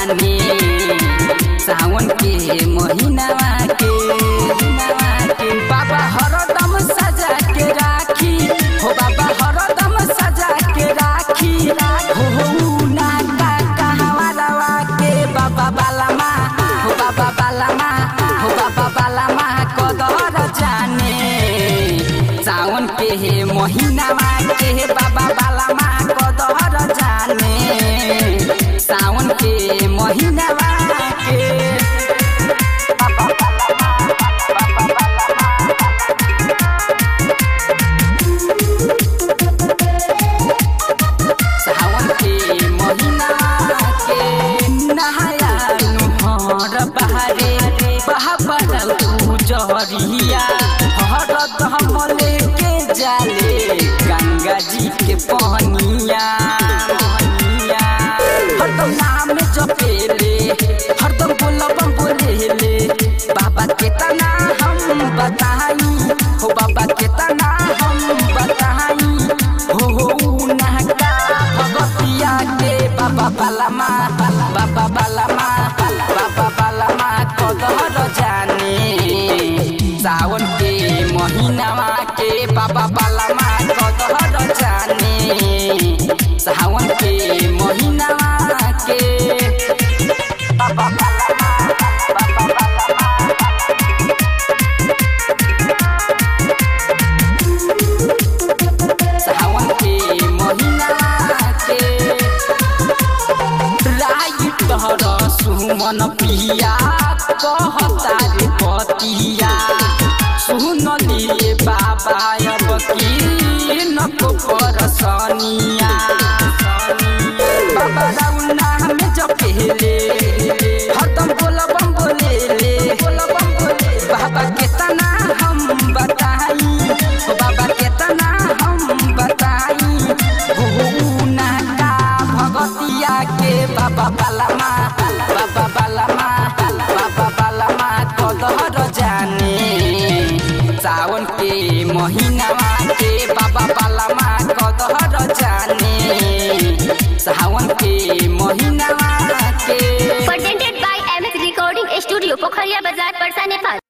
जाने सावन के महीनावा के महीनावा के बाबा हरदम सजा के राखी हो बाबा हरदम सजा के राखी हो हो ना का कहवालवा के बाबा बालामा हो बाबा बालामा हो बाबा बालामा कदर जाने सावन के हे महीनावा के हे बाबा बालामा कदर जाने सावन के महीनावा के बाबा बालामा सावन के महीना के नहाया नुहर बहारे बहाबर जहरिया हर दम लेके जाले गंगा जी के पहनिया पहनिया हरदम नाम जपेले हरदम बोलबम बोलेले बाबा के तना हम बताई हो बाबा के तना हम बताई हो हो नहका भगतिया के बाबा बालामा बाबा बालामा बाबा बालामा कदर जाने सावन के महीनावा के बाबा बालामा कदर जाने सावन के महीनावा के बाबा बालामा बाबा बालामा सावन के महीना के राई तहर सुमन पिया कहता रे पतिया सुन लिए बाबा अब की नको कर सनिया बाबा राउना में जपेले हरदम बोलबम बोलेले बोलबम बोले बाबा के तना हम बताई ओ बाबा के तना हम बताई हो ना का भगतिया के बाबा बालामा बाबा बालामा बाबा बालामा कदर जाने सावन के महीनावा के बाबा बालामा कदर जाने सावन के महीनावा के presented by MS Recording Studio, Pokhariya Bazaar, Parsa, Nepal.